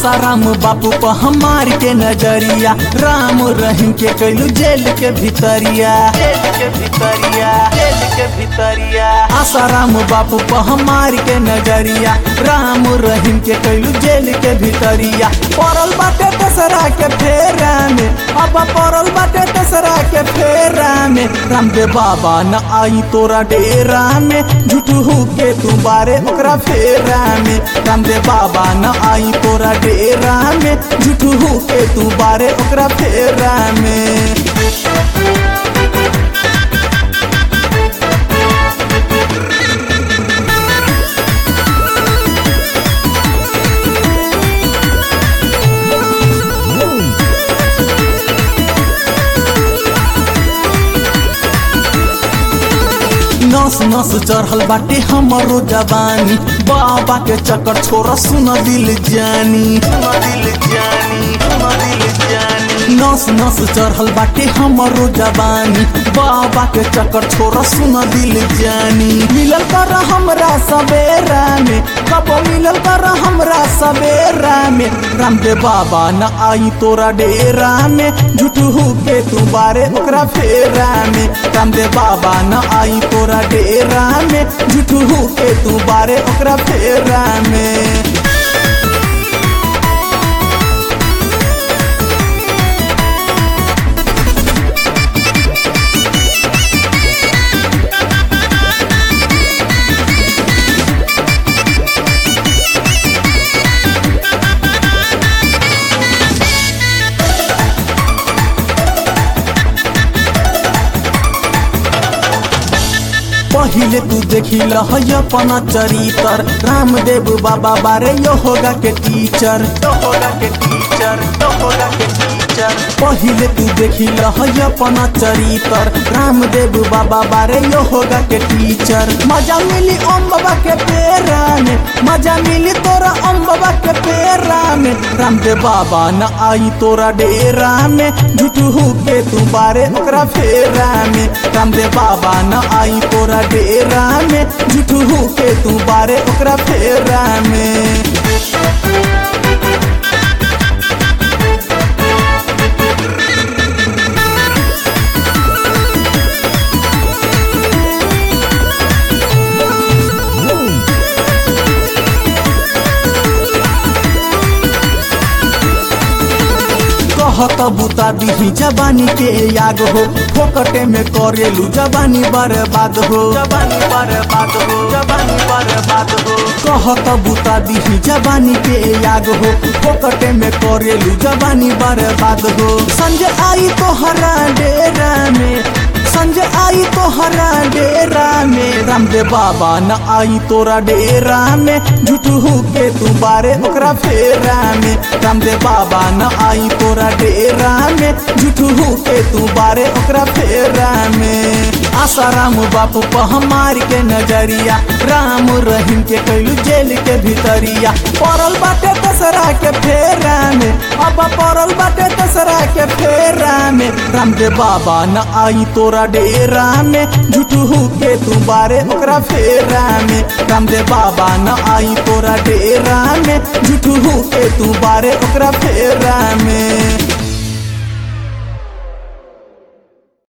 आसाराम बापू पर हमार के नजरिया राम रहीम के कैलू जेल के भीतरिया जेल के भीतरिया जेल के भीतरिया आसाराम बापू पर हमार के नजरिया राम रहीम के कैलू जेल के भीतरिया पड़ल बाटे तेसरा के फेरा में अब पड़ल बाटे तेसरा के फेरा में रामदेव बाबा न आई तोरा डेरा में झूठू के तू बारे ओकरा फेरा में रामदेव बाबा न आई तोरा डेरा में झूठू के तू बारे ओकरा फेरा में नस नस चढ़ल बाटे हमरो जवानी बाबा के चक्कर छोरा सुन दिल जानी सुन दिल जानी सुन दिल जानी नस नस चढ़ल बाटे हमरो जवानी बाबा के चक्कर छोरा सुन दिल जानी मिलल कर हमरा सवेरा में कब मिलल कर हमरा सवेरा में रामदेव बाबा न आई तोरा डेरा में झूठू के तू बारे ओकरा फेरा में रामदेव बाबा न आई तोरा डेरा में झूठू के तू बारे ओकरा फेरा में पहिले तू देखी लहय अपना चरितर रामदेव बाबा बारे यो होगा के टीचर यो होगा के टीचर यो होगा के टीचर पहिले तू देखी लहय अपना चरितर रामदेव बाबा बारे यो होगा के टीचर मजा मिली ओम बाबा के पेरा में मजा मिली तोरा ओम बाबा के पेरा में रामदेव बाबा न आई तोरा डेरा में झूठू के तू बारे ओकरा फेरा में रामदेव बाबा न आई तोरा डेरा में झूठू के तू बारे ओकरा फेरा में कहत बुता दिही जवानी के याग हो फोकटे में करेलू जवानी बर्बाद हो जवानी बर्बाद हो जवानी बर्बाद हो कहत बुता दिही जवानी के याग हो फोकटे में करेलू जवानी बर्बाद हो संजय आई तो हरा डेरा में संजय आई तो हरा डेरा में रामदेव बाबा न आई तोरा डेरा में झूठू के तू बारे ओकरा फेरा में रामदेव बाबा न आई तोरा डेरा में झूठू के तू बारे ओकरा फेरा में आसाराम बापू पर हमार के नजरिया राम रहीम के कैलू जेल के भीतरिया पड़ल बाटे तसरा के फेरा में अब पड़ल बाटे तसरा के फेरा में रामदेव बाबा न आई तोरा डेरा में झूठू के तू बारे ओकरा फेरा में रामदेव बाबा न आई तोरा डेरा में झूठू के तू बारे ओकरा फेरा में